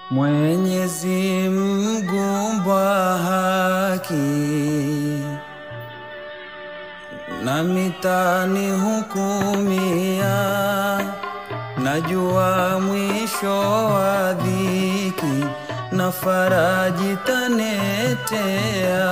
Mwenyezi Mgumba haki na mitani hukumia, najua mwisho wa dhiki na faraji tanetea.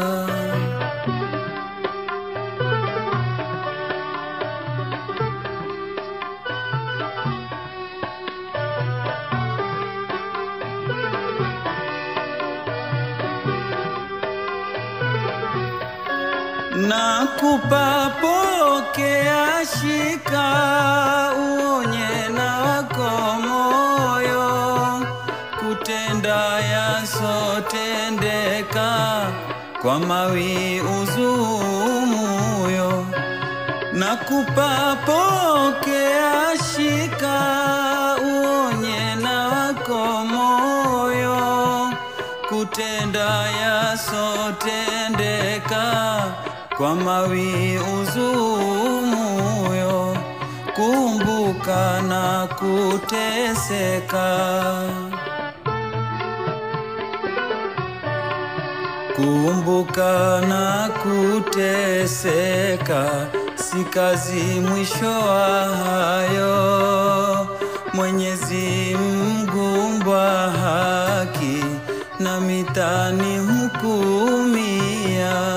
Nakupa pokea, shika, uonye na wako moyo, kutenda yasotendeka, kwa mawi uzumuyo. Nakupa pokea, shika, uonye na wako moyo, kutenda yasotendeka kwa mawi uzumuyo, kumbuka na kuteseka, kumbuka na kuteseka, si kazi mwisho wa hayo. Mwenyezi Mgumba haki na mitani hukumia.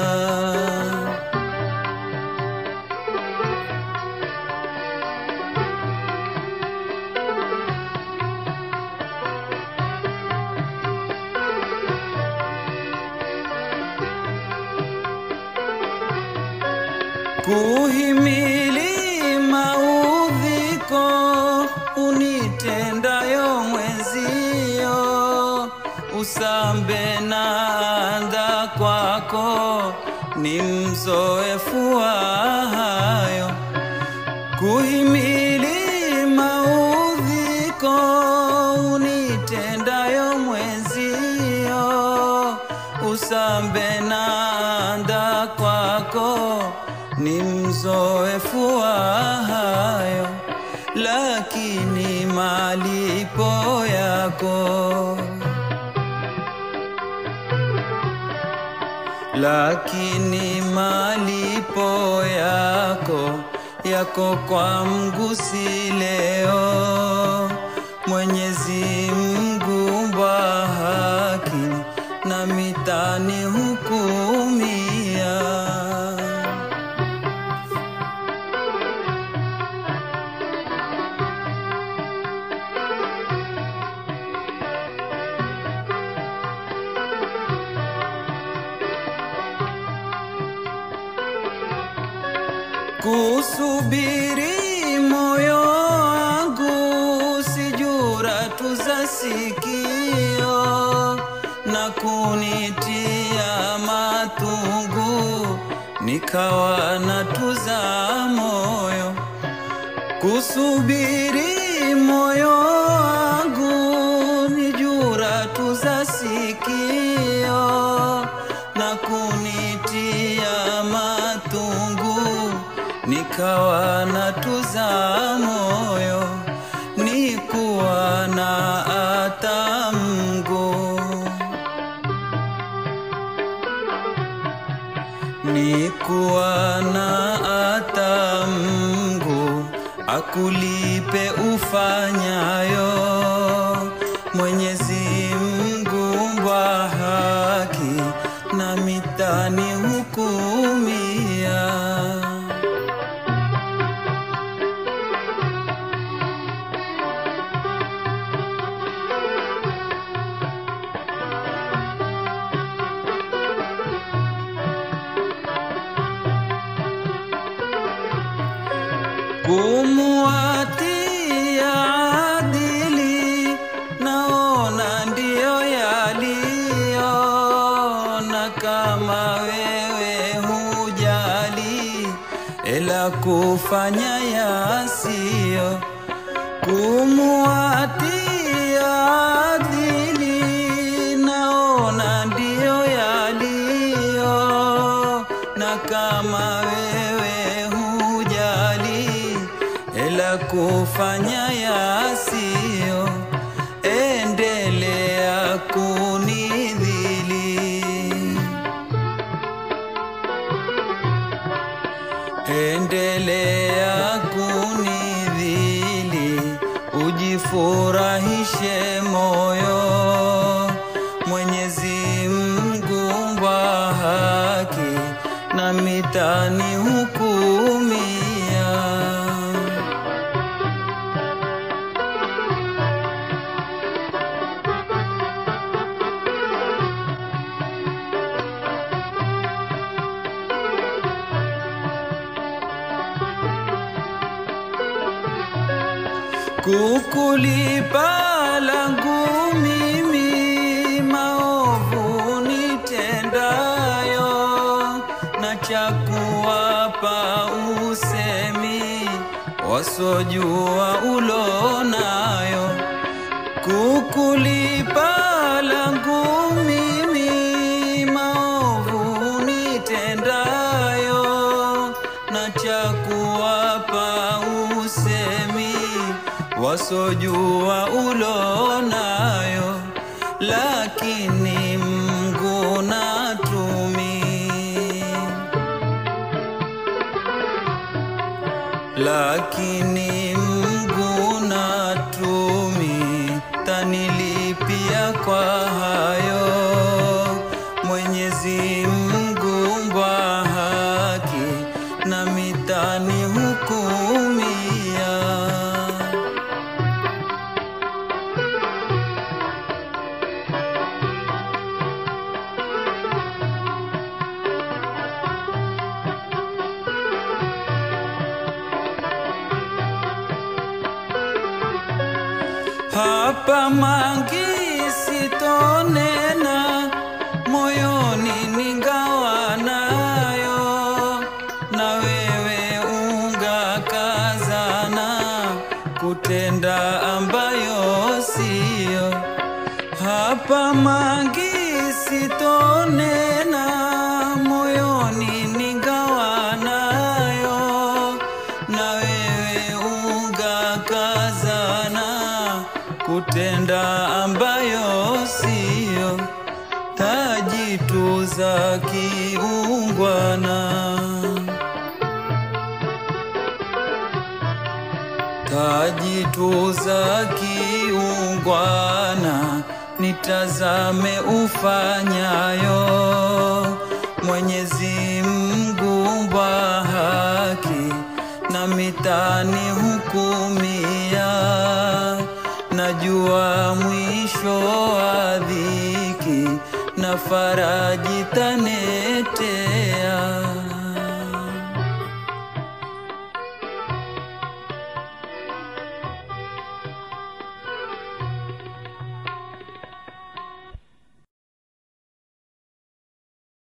kuhimili maudhiko unitendayo mwenzio, usambe na anda kwako ni mzoefu wa hayo. Kuhimili maudhiko unitendayo mwenzio, usambe na anda kwako ni mzoefu wa hayo, lakini malipo yako, lakini malipo yako yako kwa mgusi leo. Mwenyezi Mgumba haki na mitani hukumia. kusubiri moyo wangu sijura tuza sikio na kunitia matungu nikawa na tuza moyo kusubiri moyo wangu nijura tuza sikio na kunitia matungu nikawa na tuza moyo, nikuwa na atamgo, nikuwa na atamgo, akulipe ufanyayo. Mwenyezi Mgumba haki na mitani hukumia. kumuatia adili, naona ndiyo yaliyo, na kama wewe hujali, ela kufanya yasiyo kumuatia adili, naona ndiyo yaliyo, na kama wewe hujali ela kufanya yasiyo, endelea nifurahishe moyo. Mwenyezi Mungu wa haki na mitani hukumia. kukulipa langu mimi maovu nitendayo, na cha kuwapa usemi wasojua ulonayo. Kukulipa langu mimi maovu nitendayo, na cha kuwapa usemi wasojua ulonayo, lakini Mungu natumi, lakini Mungu natumi, tanilipia kwa hayo. Mwenyezi Mungu wa haki na mitani hukumia. hapa mangi sitonena moyoni ningawa nayo na wewe ungakazana kutenda ambayo siyo hapa mangi sitonena moyoni ningawa nayo na wewe ungakazana kutenda ambayo siyo tajituza kiungwana tajituza kiungwana nitazame ufanyayo Mwenyezi Mungu wa haki na mitani hukumia najua mwisho wa dhiki na faraji tanetea